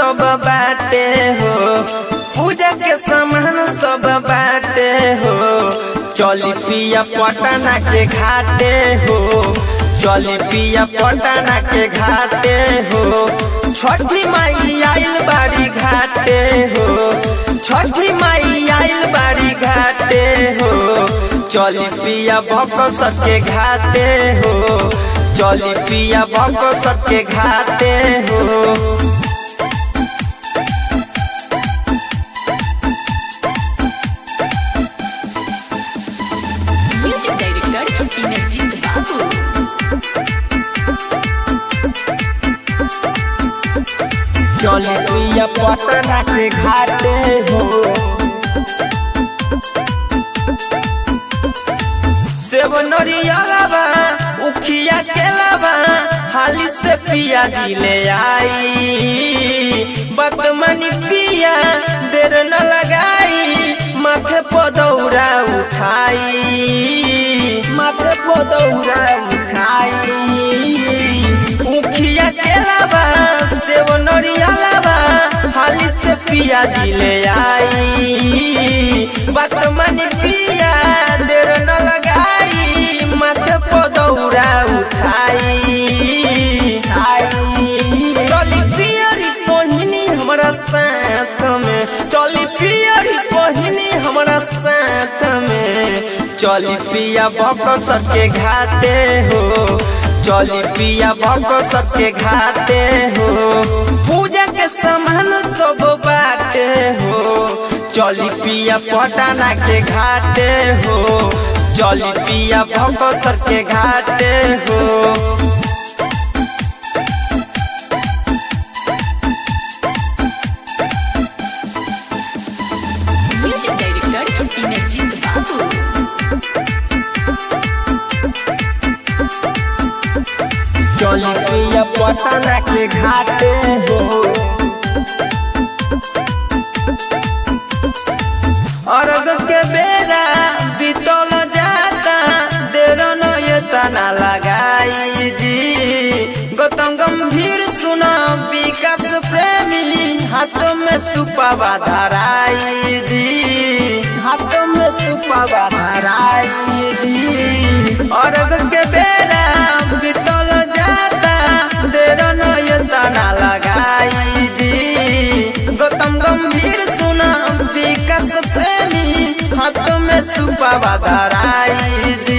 सब बाटे हो पूजा के सामान सब बाटे हो चली पिया पटना के घाटे हो चली पिया पटना के घाटे हो छठी माई आइल बाड़ी घाटे हो छठी माई आइल बाड़ी घाटे हो चली पिया भक के घाटे हो चली पिया भक के घाटे हो Music Director Inarjit Babu. चली पिया पटना के घाटे हो सेब नरियलबा उखिया केलबा हाली से पिया दिले आई बदमनी पिया देर न लगाई माथे पदौरा उठाई माथे पदौरा उठाई उखिया केलबा सेब नरियलबा हाली से पिया दिले आई बदमनी पिया देर न लगाई माथे पदौरा उठाई चली पियरी पहिनी हमरा साथ में चली पियरी पहिनी हमरा साथ में चली पिया भक के घाटे हो चली पिया भक के घाटे हो पूजा के सामान सब बाटे हो चली पिया पटाना के घाटे हो चली पिया भक के घाटे हो Music Director Inarjit Babu. चली पिया पटना के घाटे हो अर्घ के बेरा बीतल जाता देर न ये तना लगाई जी गौतम गंभीर सुना विकास प्रेमी हाथों में सुपावा धराई जी हाथों में सुपावा धराई जी अर्घ के बेरा बीतल जाता देर न ये तना लगाई जी गौतम गंभीर सुना विकास प्रेमी हाथ में सुपावा धराई जी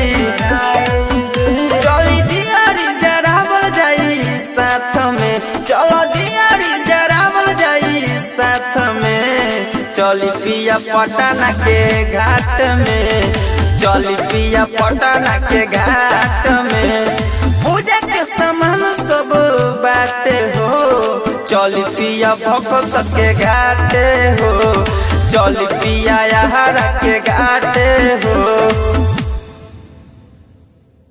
चली दियारी जरावल जाई साथ में चलो दियारी जरावल जाई साथ में चली पिया पटना के घाट में चली पिया पटना के घाट में पूजा के सामान सब बाटे हो चली पिया भक के घाटे हो चली पिया यार के घाटे हो